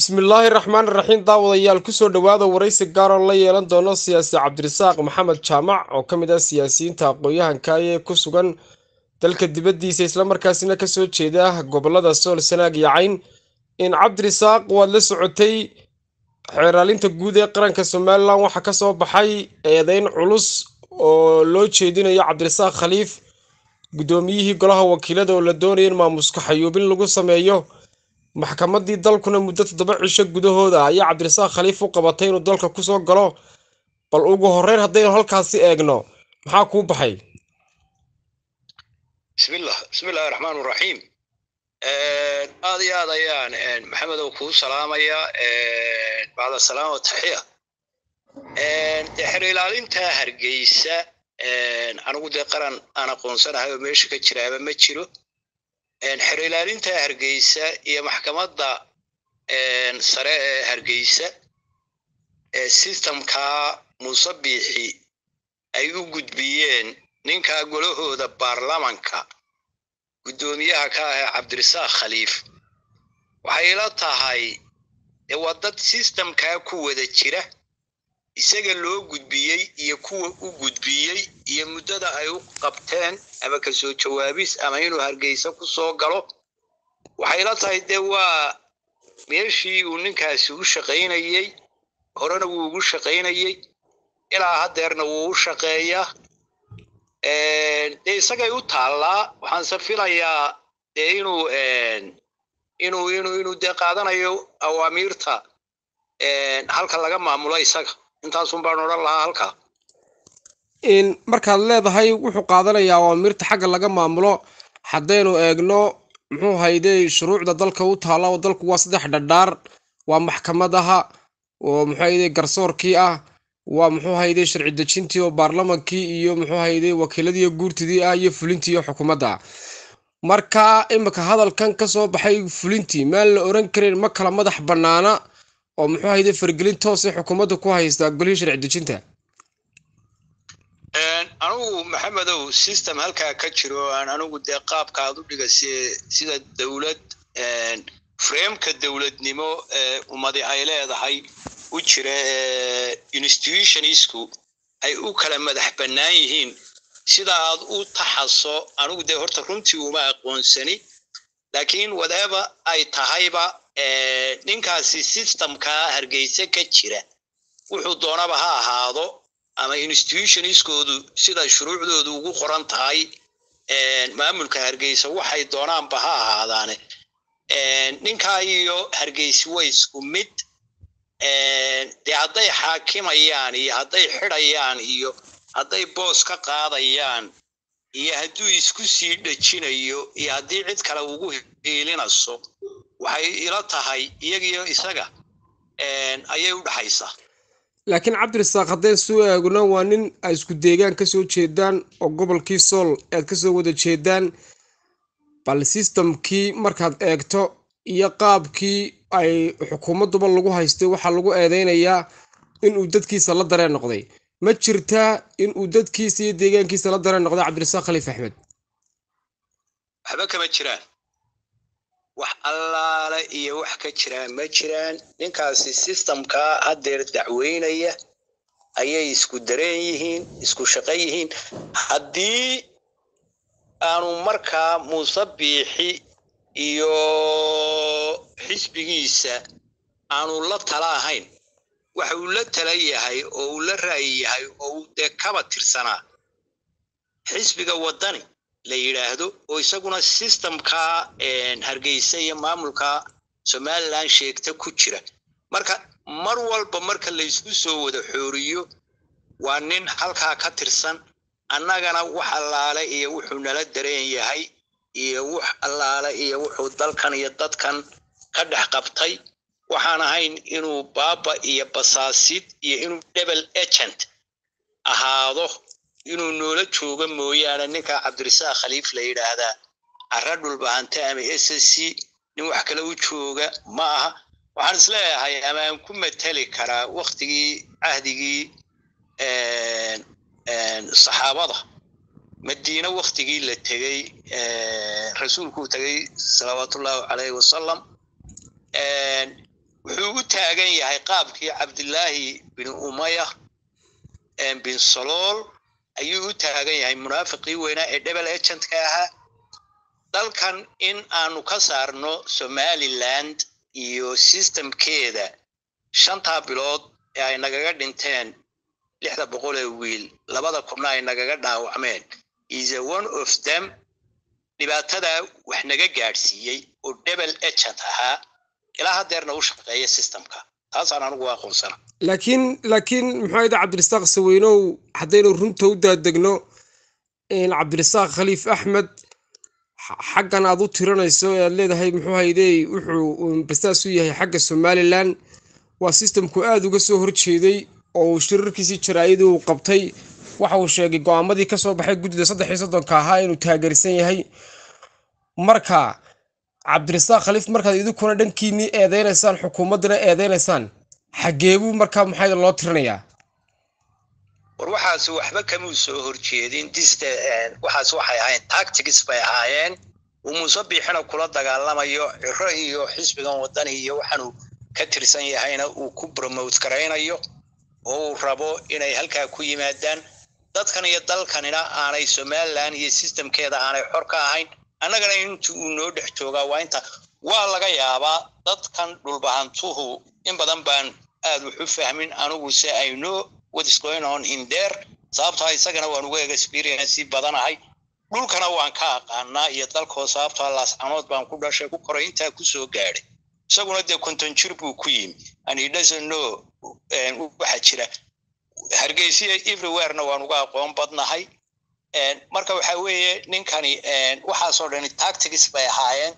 bismillaahi raxmaan raxiim daawadayaal kusoo dhowaada waraysi gaar oo la yeelan doono siyaasi cabdirasaaq maxamed jaamac oo ka mid ah siyaasiyiinta aqoon-yahanka ee ku sugan dalka dibaddiisa islamarkaasina kasoo jeeda gobolada sool sanaag iyo cayn in cabdirasaaq waad la socotay xeeraalinta guud ee qaranka somalilan waxaa kasoo baxay eedeyn culus oo loo jeedinayo cabdirasaaq khaliif guddoomiyihii golaha wakiilada oo la doonaya in maamuska xayuubin lagu sameeyo maxkamadii dalkuna muddo toddoba cisho gudahooda ayaa cabdirasaaq khaliif u qabatay inuu dalka kusoo galo bal ugu horeyn haddaynu halkaasi eegno maxaa kuu baxay bismillah bismillahi raxmaan raxiim aad iyo aad ayaan maxamedow kuu salaamaya bacda salaam wa taxiya dee xer ilaalinta hargeysa anigu dee qaran aan aqoonsanahay oo meesha ka jiraaba ma jiro xer ilaalinta hargeysa iyo maxkamadda sare ee hargeysa sistamkaa muuse biixi ay u gudbiyeen ninkaa golahooda baarlamanka guddoomiyaha ka ah ee cabdirasaaq khaliif waxay ila tahay dee waa dad sistamkaa ku wada jira isaga loo gudbiyey iyo kuwa u gudbiyey iyo muddada ay u qabteen ama kasoo jawaabis ama inuu hargeysa ku soo galo waxay la tahay dee waa meeshii uu ninkaasi u shaqaynayey horena wuu ugu shaqaynayey ilaa haddeerna wuu u shaqeeyaa dee isagay u taallaa waxaanse filayaa dee inuu inuu inuu inuu dee qaadanayo awaamiirta halka laga maamulo isaga intaasun baan odhan lahaa halkaa markaad leedahay wuxuu qaadanayaa awaamirta xagga laga maamulo haddaynu eegno muxuu hayde shuruucda dalka u taalla oo dalku waa saddex dhadhaar waa maxkamadaha oo muxuu hayde garsoorkii ah waa muxuu hayde sharci dejintii oo baarlamankii iyo muxuu hayde wakiiladii guurtidii ah iyo fulintii iyo xukuumadda marka imika hadalkan kasoo baxay fulintii maan la oran karin ma kala madax bannaana oo muxuu hayde fargelin toosay xukuumadda ku haystaa golihii sharci dejinta anugu maxamedow system halkaa ka jiro aan anigu dee qaabka aad u dhiga sida dowlad frameka dowladnimo ee ummadi ay leedahay u jira institutionisku ay u kala madax bannaan yihiin sida aad u taxaso anigu dee horta runtii uma aqoonsani laakiin whatever ay tahayba ninkaasi systemkaa hargeysa ka jira wuxuu doonaba ha ahaado ama institutionskoodu sida shuruucdoodu ugu qoran tahay maamulka hargeysa waxay doonaanba ha ahaadaane ninkaa iyo hargeysi way isku mid dee hadday xaakimayaan iyo hadday xidayaan iyo hadday boos ka qaadayaan iyo hadduu isku sii dhejinayo iyo haddii cid kale ugu hiilinaso waxay ila tahay iyagiyo isaga ayay u dhaxaysaa laakiin cabdirasaaq haddeen suu eegno waa nin ay isku deegaan kasoo jeedaan oo gobolkii sool aad kasoo wada jeedaan bal sistamkii markaad eegto iyo qaabkii ay xukuumadduba lagu haystay waxaa lagu eedeynayaa inuu dadkiisa la dareen noqday ma jirtaa inuu dadkiisa iyo deegaankiisa la dareen noqday cabdirasaaq khaliif axmed waxba kama jiraan wax allaale iyo wax ka jiraan ma jiraan ninkaasi sistamkaa haddeer dacweynaya ayay isku dareen yihiin isku shaqo yihiin haddii aanu markaa muuse biixi iyo xisbigiisa aanu la tala ahayn waxa uu la tala yahay oo uu la ra'yi yahay oo uu dee kaba tirsanaa xisbiga waddani la yidhaahdo oo isaguna sistamkaa hargeysa iyo maamulka somalilan sheegta ku jira marka mar walba marka laysku soo wada xooriyo waa nin halkaa ka tirsan annagana wax allaale iyo wuxuu nala dareen yahay iyo wax allaale iyo wuxuu dalkan iyo dadkan ka dhex qabtay waxaan ahayn inuu baaba iyo basaasid iyo inuu double agent ahaado inuu noola joogo mooyaane ninka cabdirasaaq khaliif la yidhaahdaa cara dhulbahante ama s s c nin wax kale u jooga ma aha waxaan isleeyahay ama aan ku mateli karaa waktigii cahdigii saxaabada madiine waktigii la tegey rasuulkuu tegey salawaatullaahi caleyhi wasalam wuxuu u taagan yahay qaabkii cabdilaahi bin umaya bin salool ayuu u taagan yahay munaafiqii weynaa ee debel agentka ahaa dalkan in aanu ka saarno somaliland iyo systemkeeda shantaa bilood ee ay nagaga dhinteen lixda boqol ee wiil labada kubna ay nagaga dhaawacmeen is a one of them dhibaatadaa wax naga gaadhsiiyey oo debel agent ahaa ilaa haddeerna u shaqeeya systemka taasaan anigu aqoonsana laakiin laakiin muxuu ahayde cabdirasaaq saweynow haddaynu runta u daadegno cabdirasaaq khaliif axmed xaggan aad u tiranayso ee aad leedahay muxuu haydey wuxuu bastaas u yahay xagga somalilan waa sistamku aada uga soo horjeeday oo uu shirarkiisii jaraa'idii uu qabtay waxa uu sheegay go-aamadii ka soo baxay guddida saddex iyo soddonka ahaa inuu taageersan yahay marka cabdirasaaq khaliif markaad idinkuna dhankiinnii eedeynaysaan xukuumaddana eedeynaysaan xageebuu markaa maxaa loo tirinayaa war waxaas waxba kamuu soo horjeedin diste waxaas waxay ahaayeen tactics bay ahaayeen uu muuse biixina kula dagaalamayo ciro iyo xisbigan wadani iyo waxaanu ka tirsan yahayna uu ku promote garaynayo oo uu rabo inay halkaa ku yimaadaan dadkan iyo dalkanina aanay somaliland iyo systemkeeda aanay xor ka ahayn annagana inta uu noo dhex joogaa waa inta waa laga yaabaa dadkan dhulbahantuhu in badan baan aad wax u fahmin anigu se i know what is going on in there sababtaa isagana waan uga experience badanahay dhulkana waan ka aqaanaa iyo dalkoo sababtaa laascanood baan ku dhashay ku koray intaa kusoo gaadhay isaguna dee konton jir buu ku yimi and he doesn't know waxa jira hargeysiya everywherena waan uga aqoon badnahay marka waxa weeye ninkani waxaasoo dhani tactics bay ahaayeen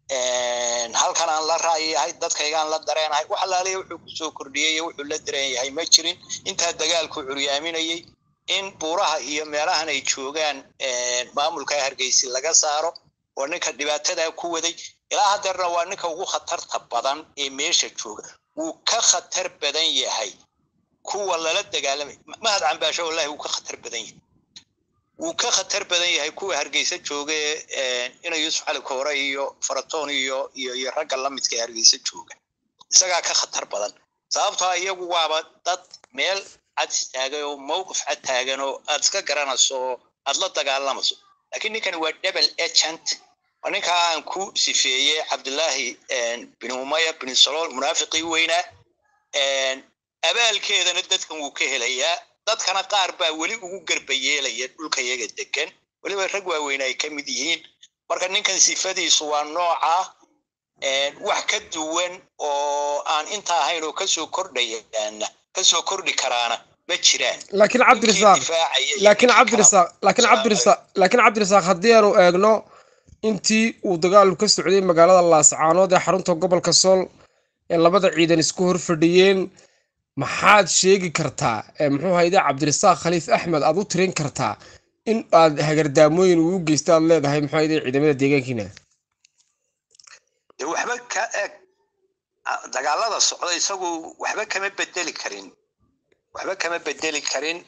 halkan aan la raayahay dadkaygaan la dareenahay wax alaaliya wuxuu kusoo kordhiyey wuxuu la dareen yahay ma jirin intaa dagaalku curyaaminayey in buuraha iyo meelahan ay joogaan maamulka hargeysi laga saaro oo ninka dhibaatadaa ku waday ilaa haddeerna waa ninka ugu khatarta badan ee meesha jooga wuu ka khatar badan yahay kuwa lala dagaalamay mahad cambaasho wallahi wuu ka khatar badan yahay wuu ka khatar badan yahay kuwa hargeysa jooga ina yuusuf cali koore iyo faratoon iyo iyo iyo ragga lamidka ee hargeysa jooga isagaa ka khatar badan sababtoo iyagu waaba dad meel cad istaagay oo mowqif cad taagan oo aad iska garanayso oo aad la dagaalamayso laakiin ninkani waa double agent waa ninkaa aan ku sifeeyey cabdillaahi bin umaya bin salool munaafiqii weynaa abaalkeedana dadkan wuu ka helayaa dadkana qaar baa weli ugu garba yeelaya dhulka yaga degan weliba rag waaweyn ay ka mid yihiin marka ninkan sifadiisu waa nooca wax ka duwan oo aan inta ahayn oo kasoo kordhayaana kasoo kordhi karaana ma jiraan laakiin cabdirasaaq laakiin cabdirasaaq laakiin cabdirasaaq laakiin cabdirasaaq haddii aanu eegno intii uu dagaalu ka socday magaalada laascaanood ee xarunta gobolka sool ee labada ciidan isku hor fadhiyeen maxaad sheegi kartaa muxuu hayde cabdirasaaq khaliif axmed aad u tirin kartaa in aad hagardaamooyin uu u geysta aad leedahay muxuu hayde ciidamada deegaankiina de waxba ka eg dagaalada socda isagu waxba kama bedeli karin waxba kama bedeli karin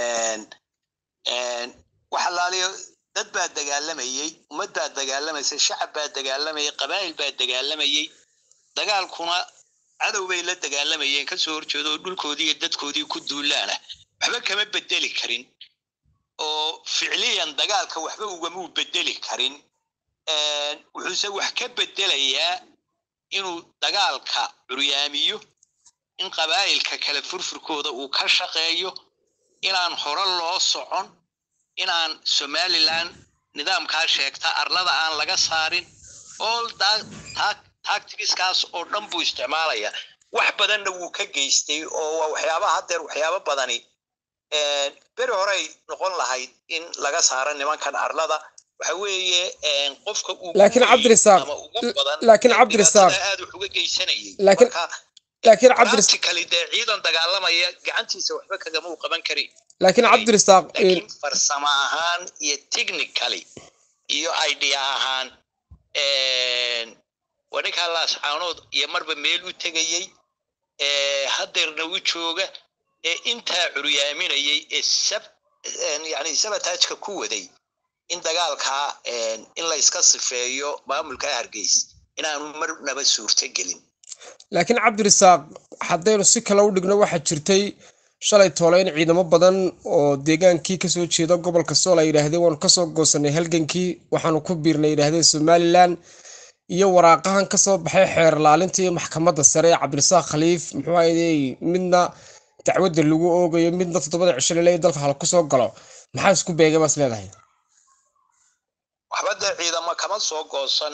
wax alaaliyo dad baa dagaalamayey ummad baa dagaalamaysa shacab baa dagaalamayay qabaa'il baa dagaalamayey dagaalkuna cadow bay la dagaalamayeen kasoo horjeedo oo dhulkoodii iyo dadkoodii ku duulaana waxba kama bedeli karin oo ficliyan dagaalka waxba ugamuu bedeli karin wuxuuse wax ka bedelayaa inuu dagaalka curyaamiyo in qabaa'ilka kale furfurkooda uu ka shaqeeyo inaan hore loo socon inaan somalilan nidaamkaa sheegta arlada aan laga saarin all tacticskaas oo dhan buu isticmaalaya wax badanna wuu ka geystay oo waa waxyaabaha haddeer waxyaabo badani beri horey noqon lahayd in laga saaro nimankan arlada waxa weeye qofka uu laakiin cabdirasaaq laakiin cabdirasaaq aad wax uga geysanayay laakiin laakiin cabdiris practically dee ciidan dagaalamaya gacantiisa waxba kagama uu qaban karin laakiin cabdirasaaq laakiin farsamo ahaan iyo technically iyo idea ahaan waa ninkaa laascaanood iyo marba meel u tegayey haddeerna u jooga ee intaa curyaaminayay ee sab yani sabataajka ku waday in dagaalkaa in la iska sifeeyo maamulka hargeys inaanu marnaba suurto gelin laakiin cabdirasaaq haddaynu si kale u dhigno waxaa jirtay shalay toole in ciidamo badan oo deegaankii kasoo jeeda gobolka sool ay yidhaahdeen waanu kasoo goosanay halgankii waxaanu ku biirnay yidhaahdeen somalilan iyo waraaqahan kasoo baxay xeer laalinta iyo maxkamadda sare ee cabdirasaaq khaliif muxuu ahayday midna dacwadda lagu oogayo midna toddobada cisho laleeya dalka hal kusoo galo maxaa isku beegay baas leedahay waxba dee ciidamo kama soo goosan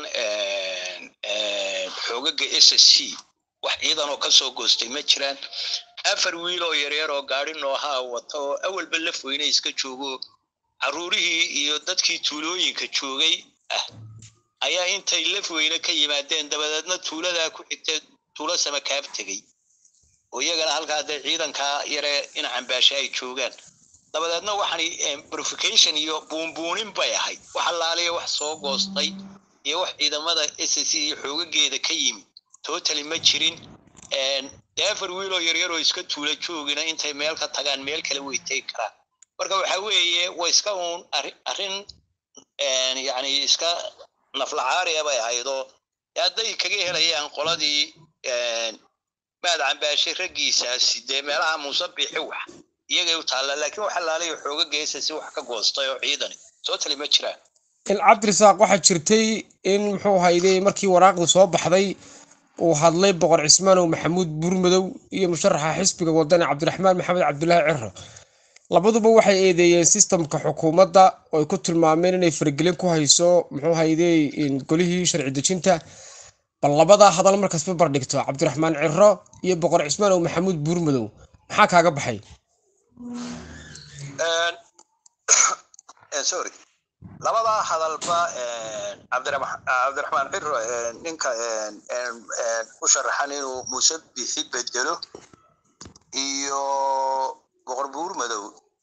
xoogaga s s c wax ciidanoo kasoo goostay ma jiraan afar wiil oo yaryar oo gaari noohaa wata oo awalba laf weyne iska joogo carruurihii iyo dadkii tuulooyinka joogay ah ayaa intay laf weyne ka yimaadeen dabadeedna tuuladaa ku xigtee tuulo samakaab tegey oo iyagana halkaa dee ciidankaa yare ina cambaashe ay joogaan dabadeedna waxaan verification iyo buunbuunin bay ahayd wax allaaliya wax soo goostay iyo wax ciidamada s c iyo xoogageeda ka yimi totally ma jirin dee afar wiiloo yaryaroo iska tuula joogina intay meel ka tagaan meel kale way tegi karaan marka waxa weeye waa iska uun arrin yani iska naflacaariya bay ahaydoo hadday kaga helayaan qoladii maad cambaashe raggiisaasi dee meelaha muusabixi wax iyagay u taalla laakiin waxa laalaya xooga geesa si wax ka goostay oo ciidani totally ma jiraan cabdirasaaq waxaa jirtay in muxuu hayday markii waraaqdu soo baxday uu hadlay boqor cismaanow maxamuud buurmadow iyo musharaxa xisbiga wadani cabdiraxmaan maxamed cabdulaahi ciro labaduba waxay eedeeyeen sistamka xukuumadda oo ay ku tilmaameen inay faragelin ku hayso muxuu hayday golihii sharci dejinta bal labadaa hadal markaasba bardhigto cabdiraxmaan ciro iyo boqor cismaanow maxamuud buurmadow maxaa kaaga baxay sorry labadaa hadalba cabdiraxmaan ciro ninka u sharaxan inuu muuse bixi bedelo iyo boqor buurmadow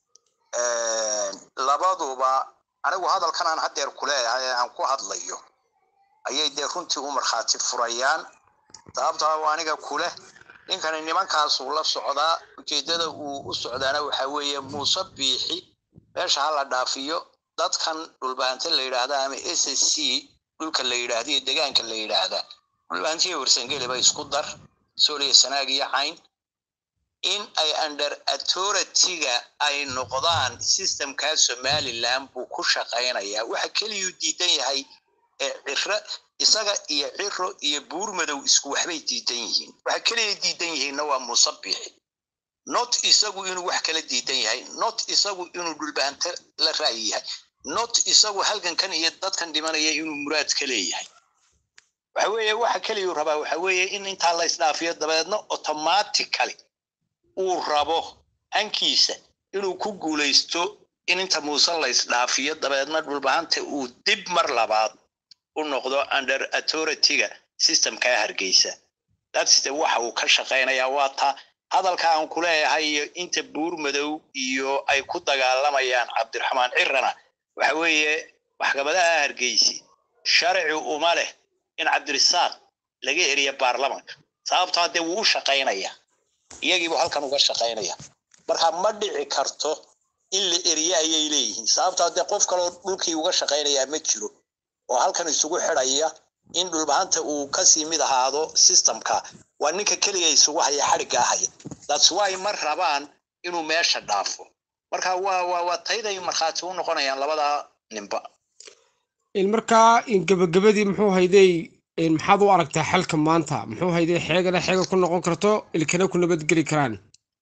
labaduba anigu hadalkan aan haddeer kuleeyahay aan ku hadlayo ayay dee runtii u markhaati furayaan sababtaa waa aniga kuleh ninkani nimankaasuu la socdaa ujeeddada uu u socdaana waxa weeye muuse biixi meesha ha la dhaafiyo dadkan dhulbaante la yidhaahda ama s s c dhulka la yidhaahda iyo degaanka la yidhaahda dhulbaantiya warsangeliba isku dar sooliya sanaag iyo cayn in ay under authority-ga ay noqdaan systemkaa somaliland buu ku shaqaynayaa waxa keliyuu diidan yahay ciro isaga iyo ciro iyo buurmadow isku waxbay diidan yihiin waxa keliya diidan yihiinna waa muusabixi not isagu inuu wax kala diidan yahay not isagu inuu dhulbaante la ra'yi yahay not isagu halgankan iyo dadkan dhimanaya inuu muraad ka leeyahay waxa weeye waxa keliyuu rabaa waxa weeye in intaa la isdhaafiyo dabeedna automatically uu rabo hankiisa inuu ku guulaysto in inta muuse la isdhaafiyo dabeedna dhulbahanta uu dib mar labaad u noqdo under authority-ga systemkaa hargeysa that's the waxa uu ka shaqaynayaa waa taa hadalka aan ku leeyahay iyo inta buurmadow iyo ay ku dagaalamayaan cabdiraxmaan cirana waxa weeye maxkamadaha hargeysi sharci uma leh in cabdirisaaq laga eriya baarlamanka sababtaa dee wuu u shaqaynayaa iyagiibuu halkan uga shaqaynaya marka ma dhici karto in la eriye ayay leeyihiin sababtaa dee qof kaloo dhulkii uga shaqaynayaa ma jiro oo halkan isugu xidhaya in dhulbahanta uu kasii mid ahaado systemka waa ninka keliya isugu haya xadhigga ahaya that's why ma rabaan inuu meesha dhaafo marka waa waa waa tayday markhaati u noqonayaan labadaa ninba markaa gabagabadii muxuu hayday maxaad u aragtaa xalka maanta muxuu hayday xeegana xeega ku noqon karto ilkana ku nabadgeli karaan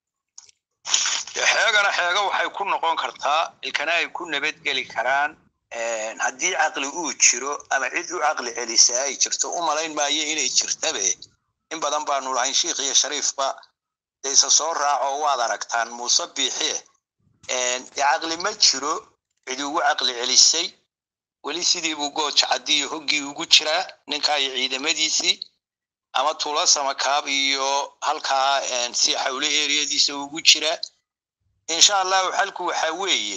xeegana xeega waxay ku noqon kartaa ilkana ay ku nabadgeli karaan haddii caqli uu jiro ama cid u caqli celisaa ay jirto u malayn maayo inay jirtabe in badan baanu lahayn sheikh iyo shariifba dayse soo raaco waad aragtaan muuse biixie dee caqli ma jiro cid ugu caqli celisay weli sidii buu gooja caddiyo hoggii ugu jiraa ninkaa iyo ciidamadiisii ama tuula samakaab iyo halkaa si xawle eriyadiisa ugu jiraa insha allahu xalku waxa weeye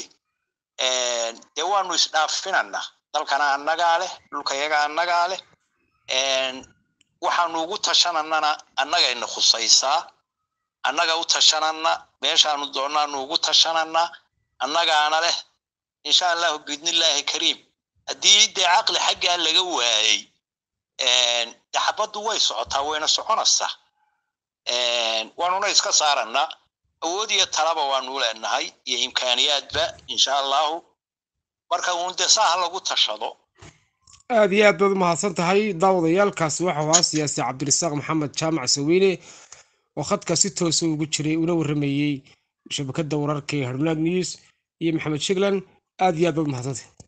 dee waanu isdhaafinana dalkana annagaa leh dhulkayaga annagaa leh waxaanu ugu tashananana annagayna khusaysaa annaga u tashanana meeshaanu doonaanu ugu tashanana annagaana leh insha allahu biidnillaahi kariim haddii dee caqli xaggaa laga waayey de xabaddu way socotaa wayna soconaysaa waanuna iska saarannaa awood iyo talaba waanu leenahay iyo imkaaniyaadba insha allahu marka uun dee saaha lagu tashado aad iyo aad baad u mahadsan tahay daawadayaalkaasi waxau ahaa siyaasi cabdirasaaq maxamed jaamac saweyne oo khadka si toosa ugu jiray una warramayey shabakadda wararka ee harnaag news iyo maxamed shiglan aad iyo aad baad u mahadsantay